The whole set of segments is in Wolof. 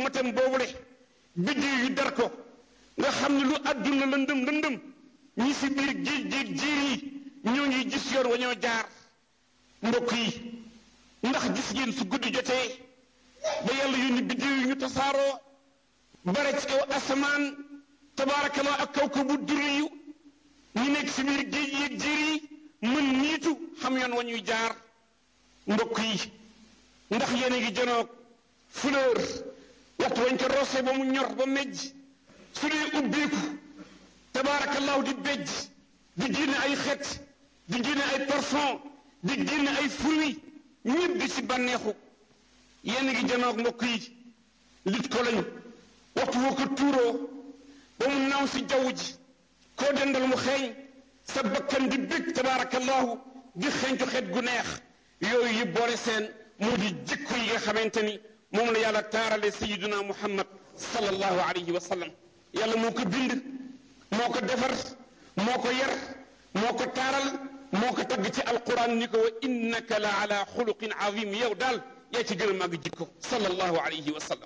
matam boobule biddiw yu dar ko nga xam ne lu àdduna lëndëm lëndëm ñi si biir géej géej jiir yi ñoo ngi gis yoon wa ñoo jaar mbokk yi ndax gis ngeen su guddi jotee ba yàlla yónni biddiw yi ñu tasaaroo bare ci kaw asamaan tabaarakallah ak kaw ko bu durri yu ñu nekk si biir géej yeeg jiir yi mën niitu xam yoon wa ñuy jaar mbokk yi ndax yéen a ngi janoog fleur waxtu wañ ko roose ba mu ñor ba mejj su dee ubbeeku tabaarakallahu di bejj di génne ay xet di génne ay parfum di génne ay fruits ñëpp di si bànneexu yéen a ngi janoog mbokk yi lit ko lañu waxtu woo ko tuuroo ba mu naaw si jaww ji koo dendal mu xeeñ sa bakkan di bég tabaarakallahu di xeeñcu xet gu neex yooyu yëpp boole seen moo di jikko yi nga xamante ni moom la yàlla taarale sayiduna muhammad sallallahu alayhi wa sallam yàlla moo ko bind moo ko defar moo ko yar moo ko taaral moo ko tagg ci alquran ni ko wa innaka la ala xuluqin azim yow daal yaa ci gën a màgg jikko sallallahu alayhi wa sallam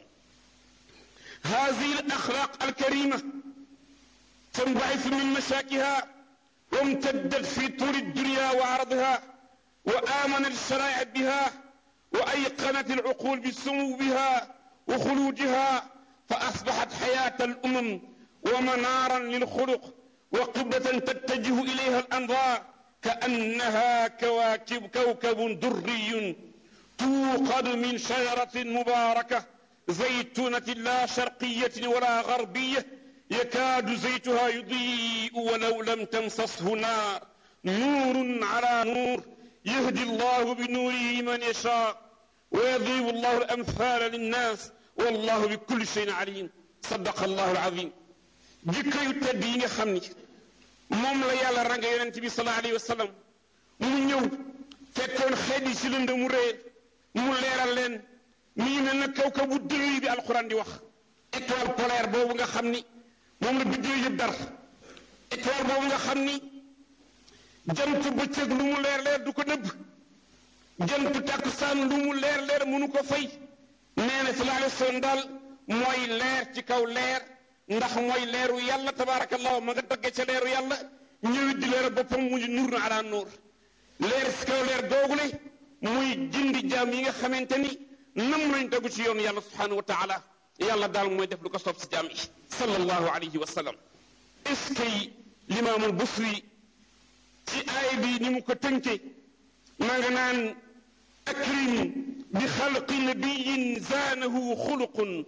هذه الأخلاق الكريمة تنبعث من مشاكها وامتدت في طول الدنيا وعرضها وآمن الشرائع بها وأيقنت العقول بسمو بها وخلودها فأصبحت حياة الأمم ومنارا للخلق وقبلة تتجه إليها الأنظار كأنها كواكب كوكب دري توقد من شجرة مباركة زيتونة لا شرقية ولا غربية يكاد زيتها يضيء ولو لم تمسسه نار نور على نور يهدي الله بنوره من يشاء ويضرب الله الأمثال للناس والله بكل شيء عليم صدق الله العظيم jikko yu tedd yi nga xam ni moom la yàlla ranga yonent bi sallallahu alayhi wa sallam mu ñëw fekkoon xeet yi si lënd mu réer mu leeral leen mi ngi mel na kaw kaw bu dëgg bi alxuraan di wax étoile polaire boobu nga xam ni moom la biddew yëpp dar étoile boobu nga xam ni jant bëccëg lu mu leer leer du ko nëbb jant takkusaan lu mu leer leer mënu ko fay nee na sallallahu alayhi wa sallam daal mooy leer ci kaw leer ndax mooy leeru yàlla tabaarakallahu ma nga dagge ca leeru yàlla ñëwit di leer boppam mu nur na ala nuur leer si kaw leer googule muy jindi jaam yi nga xamante ni nam lañ tegu ci yoonu yàlla subhanahu wa taala yàlla daal mooy def lu ko soob si jaam yi sallallahu alayhi wa sallam est ce que limaamul busri ci aay bi ni mu ko tënke ma nga naan akrim bi xalqi nabiyin zaanahu xuluqun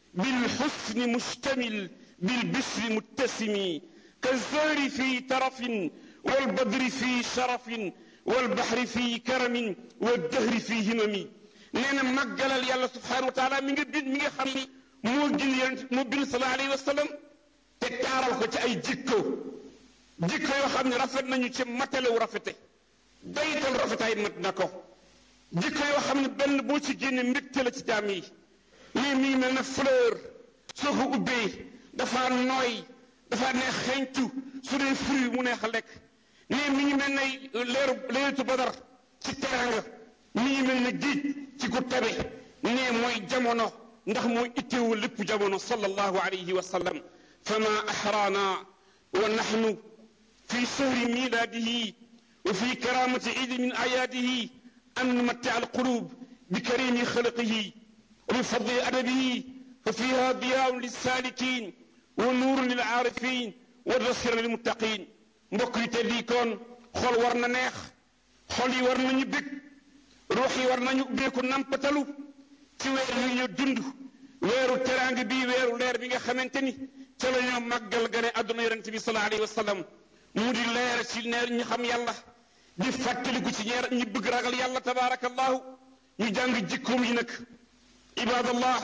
بالحسن مشتمل بالبشر متسم كالزهر في ترف والبدر في شرف والبحر في كرم والدهر في همم نينا مجال يالله سبحانه وتعالى من بين ميغا خامني مو جين مو بين صلى الله عليه وسلم te taaral ko ci ay jikko jikko yoo xam ne rafet nañu ci matalew rafete daytal rafetaay mat na ko jikko yoo xam ne benn boo ci génne mbégte la ci jaam yi lii mi ngi mel ne fleur soo ko ubbee dafa nooy dafa neex xeeñtu su dee fruit mu neex a lekk nii mi ngi mel ne leeru leetu badar ci teranga mi ngi mel ne géej ci ku tabe nee mooy jamono ndax mooy itteewu lépp jamono sallallahu alayhi wa sallam fama axraana wa naxnu fi shahri miladihi wa fi karamati idi min ayaadihi an numatia alqulub bi karimi xalqihi وبفضل أدبه ففيها ضياء للسالكين ونور للعارفين والبصير للمتقين mbokk yi teddi kon xol war na neex xol yi war nañu bég ruux yi war nañu ubbeeku nampatalu ci weer yu ñu dund weeru teraanga bi weeru leer bi nga xamante ni ca la ñoo màggal gane àdduna yonente bi sallallahu alayhi wa sallam mu di leer ci neer ñu xam yàlla di fàttaliku ci ñeer ñi bëgg ragal yàlla tabaarakallahu ñu jàng jikkoom yi nag عباد الله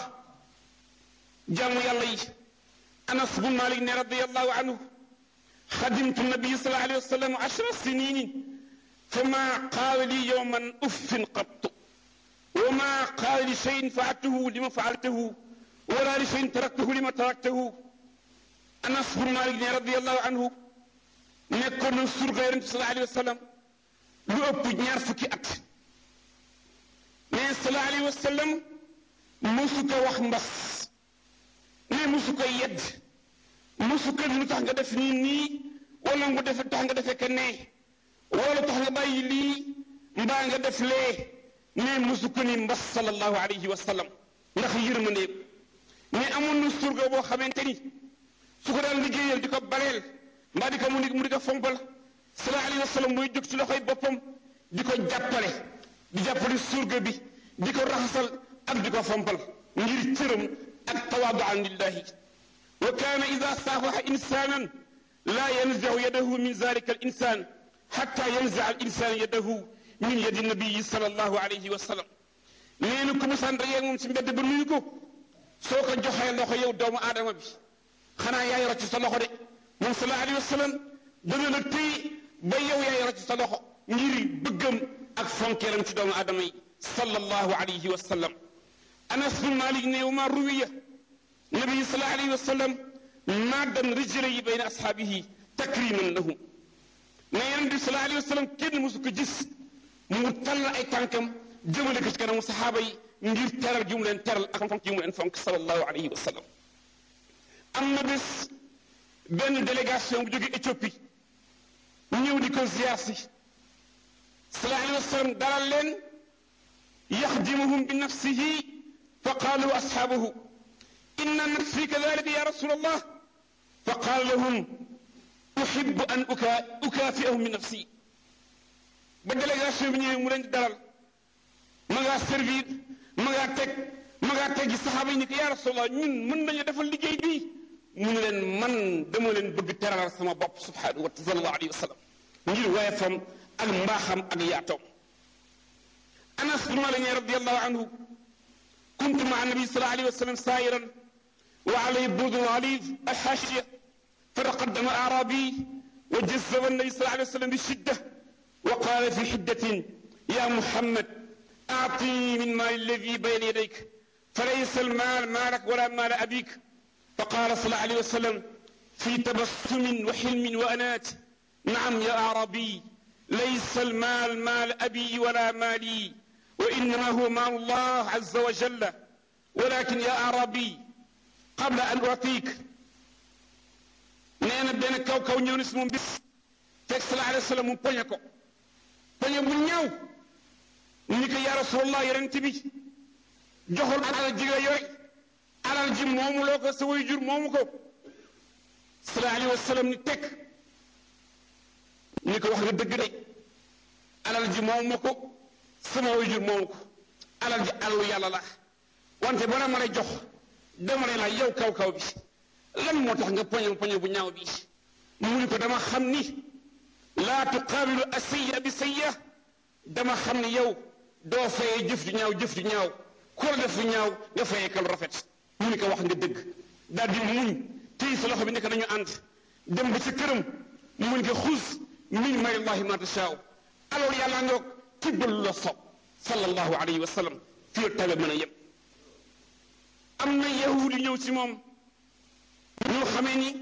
جامو يالله أنس بن مالك رضي الله عنه خدمت النبي صلى الله عليه وسلم عشر سنين فما قال لي يوما أف قط وما قال لي شيء فعلته لما فعلته ولا لشيء تركته لما تركته أنس بن مالك رضي الله عنه nekkoon na surga yonente sallallahu alayhi wa sallam lu ëpp ñaar fukki at mais sallallahu alayhi wa sallam mosu ko wax mbas musu koy yedd musu ko lu tax nga def nii nii wala nga def tax nga defee que ne wala tax nga bàyyi lii mbaa nga def lee mais musu ko ni mbas sallallahu alayhi wa sallam ndax yërmande mais amoon na surga boo xamante ni su ko daan liggéeyal di ko baleel mbaa di ko mu di mu di ko fompal sallallahu alayhi wa sallam mooy jóg ci loxoy boppam di ko jàppale di jàppale surga bi di ko raxasal ak di ko fompal ngir cëram ak tawaaduan lillahi wa kaana ida saafaxa insanan laa yanzacu yadahu min zalika al insan xatta yanzaca al insan yadahu min yadi nabiyi sallallahu alayhi wa sallam nee na ku musaan dajeeg moom ci mbedd ba nuyu ko soo ko joxee loxo yow doomu aadama bi xanaa yaay rocc sa loxo de moom sallallahu alayhi wa sallam dana la téye ba yow yaay rocc sa loxo ngir bëggam ak fonkeelam ci doomu aadama yi sallallahu alayhi wa sallam anas bin malik ne wa ma ruwiya nabi sallallahu alayhi wa sallam maddan rijlayhi bayna ashaabihi takriman lahu ne yonent bi sallallahu alayhi wa sallam kenn mosu ko gis mu tall ay tànkam jëmale ko ci kanamu saxaaba yi ngir teral gi mu leen teral ak fonk gi mu leen fonk sallallahu alayhi wa sallam am na bés benn délégation bu jóge Éthiopie ñëw di ko ziar si sallallahu alayhi wa sallam dalal leen yaxdimuhum bi nafsihi fa qaalu ashaabuhu inna nakfi kadalika ya rasul allah fa qaala lahum uxibu an ukaafiahum bi nafsi ba délégation bi ñëwee mu leen di dalal ma ngaa servir ma ngaa teg ma ngaa teg gi saxaaba yi ni ko yaa rasulallah ñun mën nañu defal liggéey bii mu ne leen man dama leen bëgg teralal sama bopp subhanahu wa sallallahu alayhi wa sallam ngir waaye fam ak mbaaxam ak yaatoom anas bin malik radiallahu anhu kuntu maa nabi sallallahu alayhi wa sallam saayiran wa alayhi budun alif alxaashiya fataqaddama aarabi wa jazzaba nabi sallallahu alayhi wa sallam bishidda wa qaala fi xiddatin ya muhammad أعطني من مال الذي بين يديك فليس المال مالك ولا مال أبيك فقال صلى الله عليه وسلم في تبسم وحلم وأنات نعم يا أعرابي ليس المال مال أبي ولا مالي وإنما هو مال الله عز وجل ولكن يا أعرابي قبل أن أعطيك نينا بين كاو كاو ñew ni suma bis tek sallallahu alayhi wasallam mu poñe ko poñe bu ñaw ni ko yaa rasulallah yonent bi joxul alal ji nga yore alal ji moomu loo ko sa way jur moomu ko sallallahu alayhi wa sallam ni tekk ni ko wax nga dëgg de alal ji moomu ma ko sama way jur moomu ko alal ji alalu yàlla la wante bala ma lay jox dama lay laaj yow kaw kaw bi lan moo tax nga poñe poñe bu ñaaw bi mu ni ko dama xam ni laa tuqaabilu asiya bi sayya dama xam ni yow doo fayee jëf ju ñaaw jëf ju ñaaw ku la def lu ñaaw nga fayee kal rafet mu ni ko wax nga dëgg daal di muñ téy sa loxo bi nekk nañu ànd dem ba sa këram mu ni ko xus min mayllahi ma tashaaw alors yàlla ngoog tibbal la sob sallallahu alayhi wa sallam fii la tabe mën a yem am na yahudi ñëw ci moom ñoo xamee ni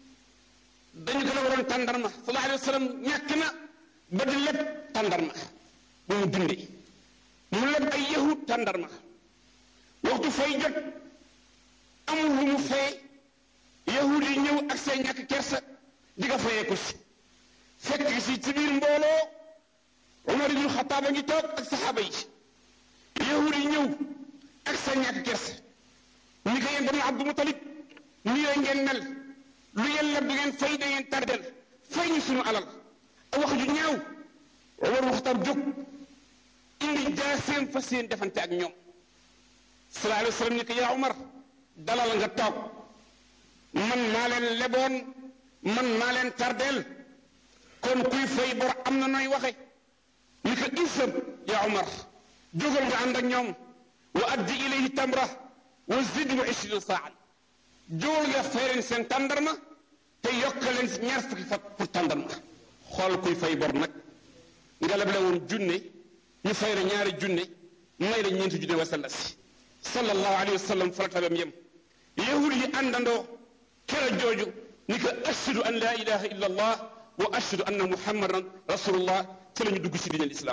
dañu ko la waroon tàndarma sallallahu alayhi wa sallam ñàkk na ba di lépp tàndarma bu mu dundee mu leb ay yahud tàndarma waxtu fay jot amul lu mu fay yahud yi ñëw ak seen ñàkk kersa di ko fayee ko si fekk si ci biir mbooloo Umar ibnu Xataab a ngi toog ak saxaaba yi yahud yi ñëw ak seen ñàkk kersa ni ko yéen banu Abdu Mutalib ni yooyu ngeen mel lu yéen leb du ngeen fay da ngeen tardel fay ñu sunu alal wax ju ñaaw Umar ibnu Xataab jóg indi jaaseem fas yéen defante ak ñoom sallallahu alayhi wa sallam ni ko yaa Umar dalal nga toog man maa leen leboon man maa leen tardeel kon kuy fay bor am na nooy waxe ni ko isam yaa Umar jógal nga ànd ak ñoom wa addi ilayhi tamra wa zidhu ishrina saan jógal nga fay leen seen tàndarma te yokk leen ñaar fukki fat pour tàndarma xool kuy fay bor nag nga leble woon junne ñu fay la ñaari junne may la ñeenti junne wasalla si sallallahu alayhi wa sallam fa la tabam yem yahud yi àndandoo kera jooju ni ko ashhadu an la ilaha illa allah wa ashhadu anna muhammadan rasulullah ci la ñu dugg si diine lislaam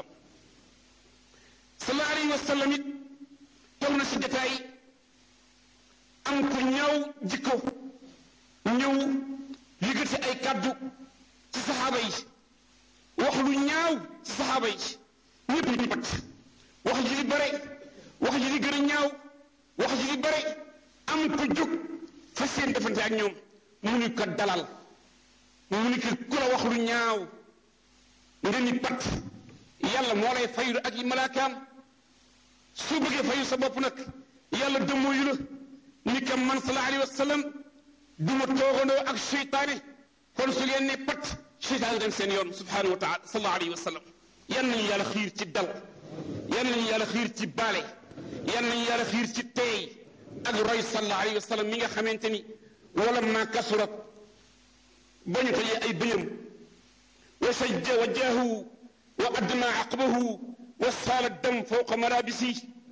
sallallahu alayhi wa sallam it toog na si jataay am ku ñëw ñaaw jikko ñëw yëkkati ay kàddu ci saxaaba yi wax lu ñaaw ci saxaaba yi ñëpp ñu pat wax ji di bare wax ji di gën a ñaaw wax ji di bare am ko jóg fa seen defante ak ñoom mu ni ko dalal mu ni ko ku la wax lu ñaaw nga ni pat yàlla moo lay fayu ak yi malaakaam soo bëggee fayu sa bopp nag yàlla dëmmooyu la ni ka man sallallahu alayhi wa sallam du ma toogandoo ak seytaane kon su ngeen ne pat seytaane dem seen yoon subhanahu wa taala sallallahu alayhi wa sallam yan nañu yàlla xiir ci dal yan nañu yàlla xiir ci baale yan nañu yàlla xiir ci teey ak roy sallallahu alayhi wa sallam mi nga xamante ni wala ma kasurat ba ñu tëjee ay bëñam wa sajja wajjahu wa addama aqbahu wa saala dam fawqa malabisi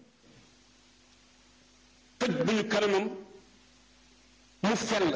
tëj bu ñu kanamam mu fell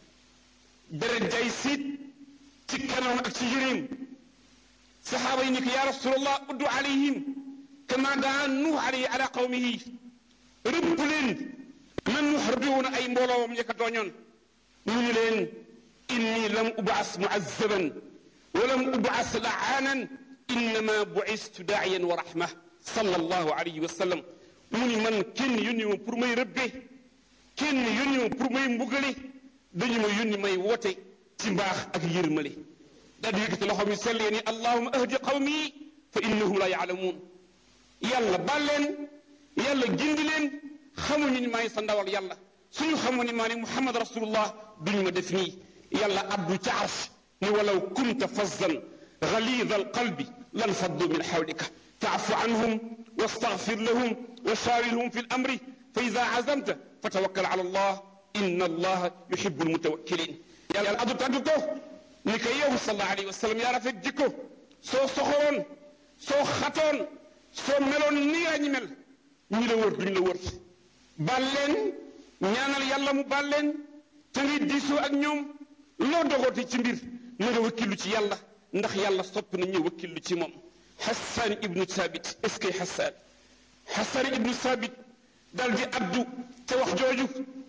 deret jay siit ci kanamam ak ci yëreem saxaaba yi ni ko yaa rasulallah uddu alayhim kama daa nuux alayhi ala qawmihi rëbb leen nan nuux rëbbi woon ay mbooloowam ña ko tooñoon mu ñu leen inni lam ubaas muazzaban wa lam ubaas laanan innama buistu daa'iyan wa rahma sallallahu alayhi wa sallam mu ni man kenn yónni ma pour may rëbbe kenn yónni ma pour may mbugale dañu ma yónni may woote ci mbaax ak yërmale daal di yëkkati loxo mi sell ni allahuma ahdi qawmi fa innahum la yaalamuun yàlla baal leen yàlla gindi leen xamuñu ni maay sa ndawal yàlla suñu xamu ni maa ni muhammad rasulullah duñu ma def nii yàlla abdu ca arsh ni walaw kunta fazzan galida alqalbi lan faddu min xawlika faafu anhum wastaghfir lahum wa shawirhum fi lamri fa ida azamta fa tawakkal ala allah inna allaha yuhibu almutawakkilin yàlla addu tàgg ko ni ko yow sallallahu alayhi wa sallam yaa rafet jikko soo soxoroon soo xatoon soo meloon ni yaa ñi mel ñi la wër duñ la wër baal leen ñaanal yàlla mu baal leen te ngay diisoo ak ñoom loo dogooti ci mbir na nga wakkilu ci yàlla ndax yàlla sopp na ñu wakkilu ci moom Hassan ibnu Sabit est-ce que Hassan Hassan ibnu Sabit dal di addu te wax jooju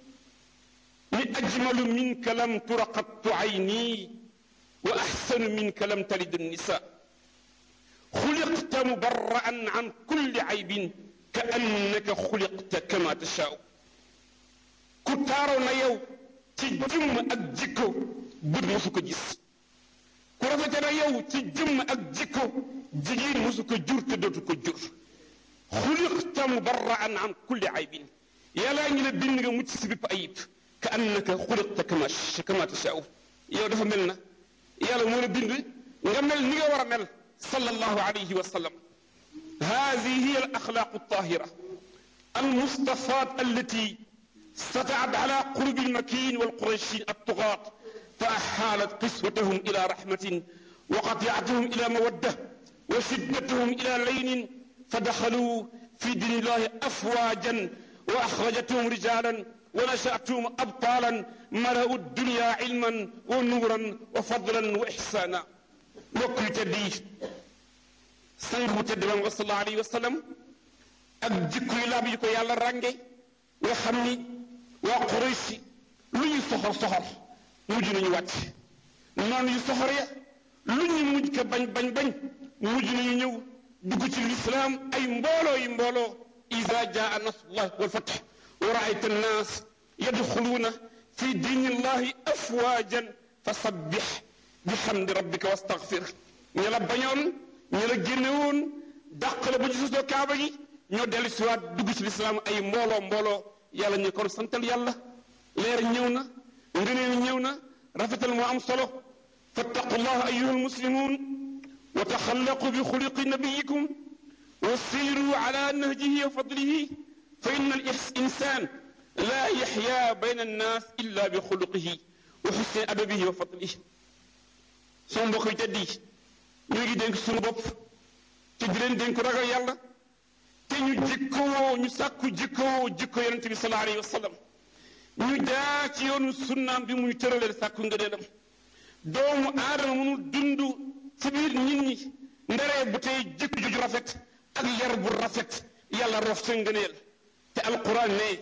ni ajmalu minka lam tura qattu ayni wa axsanu minka lam talid nisa xuliqta mubarra'an an kulli aybin ka annaka xuliqta kama tashaau ku taaroo na yow ci jëmm ak jikko bët mosu ko gis ku rafete na yow ci jëmm ak jikko jigéen mosu ko jur te dootu ko jur xuliqta mubarra'an an kulli aybin yàllaa ngi la bind nga mucc si bépp ayib ka annaka xuliqta kama kama tashaau yow dafa mel na yàlla moo la bind nga mel ni nga war a mel sallallahu alayhi wa sallam هذه هي الأخلاق الطاهرة المصطفات التي سطعت على قلوب المكين والقريشين الطغاة فأحالت قسوتهم إلى رحمة وقطيعتهم إلى مودة وشدتهم إلى لين فدخلوا في دين الله أفواجا وأخرجتهم رجالا ونشأتهم أبطالا ملأوا الدنيا علما ونورا وفضلا وإحسانا وكل تديه sang bu tedd ba sallallahu alayhi wa sallam ak jikko yu laab yi ko yàlla rànge nga xam ni waa Quraysh lu ñu soxor soxor mujj nañu wàcc noonu yu soxor ya lu ñu mujj ko bañ bañ bañ mujj nañu ñëw dugg ci lislaam ay mbooloo yi mbooloo ida jaa nasrullah wal fath wa raayta annaas yadxuluuna fi diini illahi afwaajan fa sabbix bihamdi rabbika wastaghfir ña la bañoon ñu la génne woon dàq la ba ci sosoo kaaba gi ñoo dellu si waat dugg ci lislaam ay mbooloo mbooloo yàlla ñu kon santal yàlla leer ñëw na ngëneel ñëw na rafetal moo am solo fattaqullah ayuha almuslimun wa taxallaqu bi xuliqi nabiyikum wa siiru ala nahjihi wa fadlihi fa inna al insan la yaxya bayna annas illa bi xuluqihi wa xusni adabihi wa fadlihi sama mbokk yi teddi ñu ngi dénk suñu bopp te di leen dénk ragal yàlla te ñu jikkowoo ñu sàkku jikkowoo jikko yonente bi sallallahu alayhi wa sallam ñu jaar ci yoonu sunnaam bi muy tëralee sàkku ngëneelam doomu aadama mënul dund ci biir nit ñi ndaree bu tey jikko ju rafet ak yar bu rafet yàlla rof sa ngëneel te alquran ne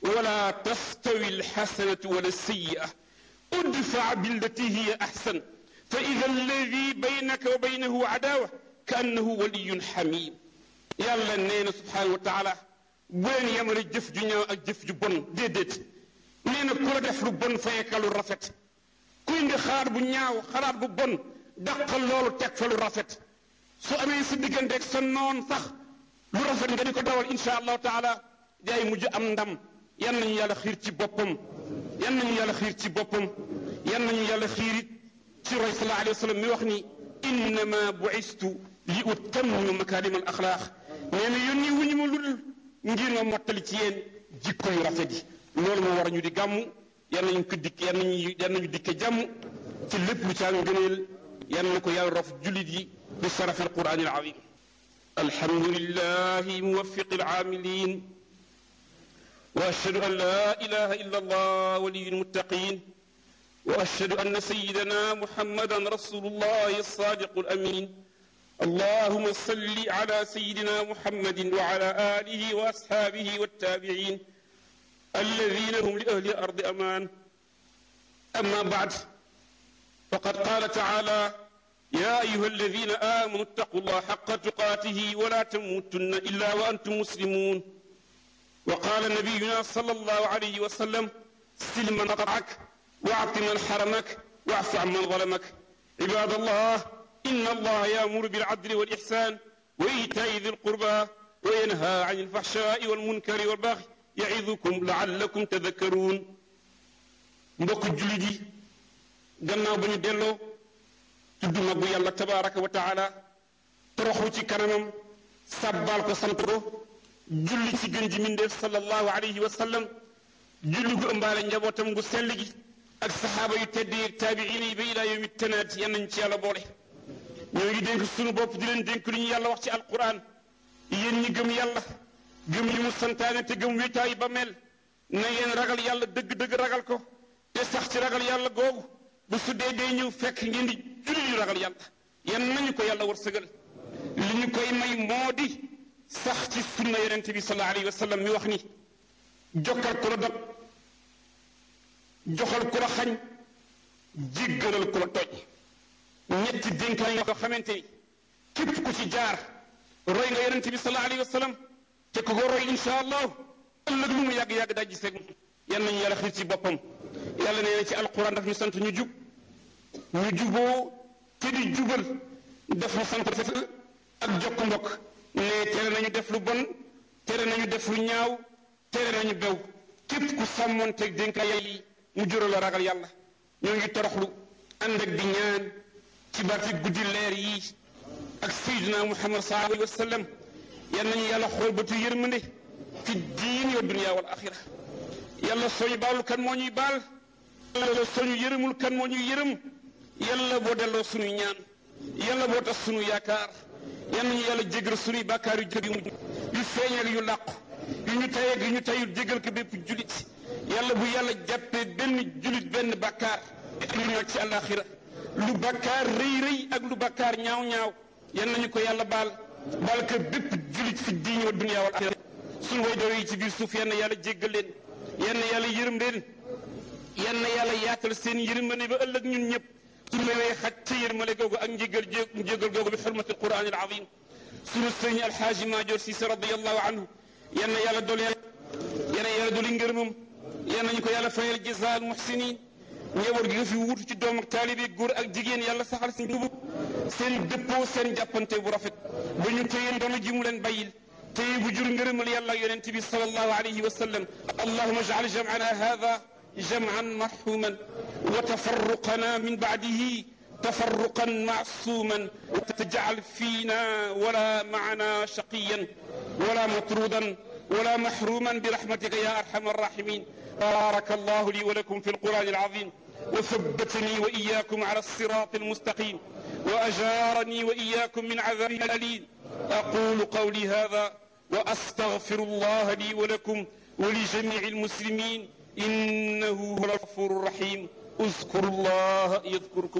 ولا تستوي الحسنة ولا السيئة ادفع بالتي هي أحسن فإذا الذي بينك وبينه عداوة كأنه ولي حميم يلا نينا سبحانه وتعالى بين يمر جف جنيا ak jëf ju bon déedéet nee na ku la def lu bon fayeka lu rafet kuy indi xalaat bu ñaaw xalaat bu bon dàqal loolu teg fa lu rafet su amee si diggante ak sa noon sax lu rafet nga di ko dawal insha allahu taala day mujj am ndam yan nañu yàlla xiir ci boppam yan nañu yàlla xiir ci boppam yan nañu yàlla xiirit ci roy sallallahu alayhi wa sallam mi wax ni innama buistu li utammima makarim al axlaaq nee na yónni wuñu ma ludul ngir ma mottali ci yéen jikko yu rafet yi loolu moo war a ñu di gàmmu yan nañu ko dikk yan nañu yan nañu dikke jàmm ci lépp lu caa ngëneel yan na ko yàlla rof jullit yi bi sarafi alquran alazim alhamdulillahi muwaffiqi alcaamilin واشهد ان لا اله الا الله ولي المتقين واشهد ان سيدنا محمدا رسول الله الصادق الامين اللهم صل على سيدنا محمد وعلى اله واصحابه والتابعين الذين هم لاهل الارض امان اما بعد فقد قال تعالى يا ايها الذين امنوا اتقوا الله حق تقاته ولا تموتن الا وانتم مسلمون وقال نبينا صلى الله عليه وسلم سل من قطعك واعط من حرمك واعف عن من ظلمك عباد الله ان الله يامر بالعدل والاحسان وايتاء ذي القربى وينهى عن الفحشاء والمنكر والبغي يعظكم لعلكم تذكرون mbokk jullit yi gannaaw ba ñu delloo tudd mag bu yàlla tabaraka wa taala toroxlu ci kanamam sàbbaal ko sant ko julli ci gën ji mindeef sallallahu alayhi wa sallam julli gu ëmbaale njabootam gu sell gi ak saxaaba yu tedd yi taabiin yi ba ilaa yawmi tanaat yan nañ ci yàlla boole ñoo ngi dénk sunu bopp di leen dénk lu ñu yàlla wax ci alquran yéen ñi gëm yàlla gëm yi mu santaane te gëm wéetaay ba mel na ngeen ragal yàlla dëgg-dëgg ragal ko te sax ci ragal yàlla googu bu su dee dee ñëw fekk ngeen di julli yu ragal yàlla yan nañu ko yàlla wërsëgal li ñu koy may moo di sax ci sunna yonent bi sallallahu alayhi wa sallam mi wax ni jokkal ku la dog joxal ku la xañ jéggalal ku la toj ñetti dénkaan yoo xamante ni képp ku ci jaar roy nga yonent bi sallallahu alayhi wa sallam te ku ko roy insha allah ëllëg lu mu yàgg-yàgg daa giseeg yan nañu yàlla xiir ci boppam yàlla nee na ci alquran daf ñu sant ñu jub ñu juboo te di jubal daf ñu sant ak jokk mbokk ne tere nañu def lu bon tere nañu def lu ñaaw tere nañu bew képp ku sàmmoon teg dénkaay yi mu jural la ragal yàlla ñoo ngi toroxlu ànd ak di ñaan ci barke guddi leer yi ak sayyidina muhammad sallallahu alayhi wa sallam yal nañu yàlla xool bëtu yërmande fi diin wa dunya wal axira yàlla sooñu baalul kan moo ñuy baal yàlla sooñu yërëmul kan moo ñuy yërëm yàlla boo delloo sunuy ñaan yàlla boo tax sunu yaakaar yal nañu yàlla jégal sunuy bàkkaar yu jëg yu mujj yu feeñ ak yu làqu yu ñu tay ak yu ñu tayul jégal ko bépp julit yàlla bu yàlla jàppee benn julit benn bàkkaar lu ñu ci àllaaxira lu bàkkaar rëy rëy ak lu bàkkaar ñaaw ñaaw yal nañu ko yàlla baal baal ko bépp julit fi diine wa dunya wal axira sunu way doon yi ci biir suuf yal na yàlla jéggal leen yal na yàlla yërëm leen yal na yàlla yaatal seen yërmande ba ëllëg ñun ñëpp suñu lay xaj ca yërmale googu ak njégal njégal googu bi xurmati alquran al azim sunu sëriñ alxaaji maajoor siise radiallahu anhu yal na yàlla dool yal na yàlla dooli ngërëmam yal nañu ko yàlla fayal jazaa al muhsinin njaboot gi nga fi wuutu ci doom ak taalibe góor ak jigéen yàlla saxal si njubub seen dëppoo seen jàppante bu rafet ba ñu téye ndono ji mu leen bàyyil téye bu jur ngërëmal yàlla ak yonent bi sallallahu alayhi wa sallam allahuma ij'al jam'ana hada jam'an marhuman wa tafarruqana min ba'dihi تفرقا معصوما وتجعل فينا ولا معنا شقيا ولا مطرودا ولا محروما برحمتك يا ارحم الراحمين بارك الله لي ولكم في القران العظيم وثبتني واياكم على الصراط المستقيم واجارني واياكم من عذاب الاليم اقول قولي هذا واستغفر الله لي ولكم ولجميع المسلمين انه هو الغفور الرحيم اذكروا الله يذكركم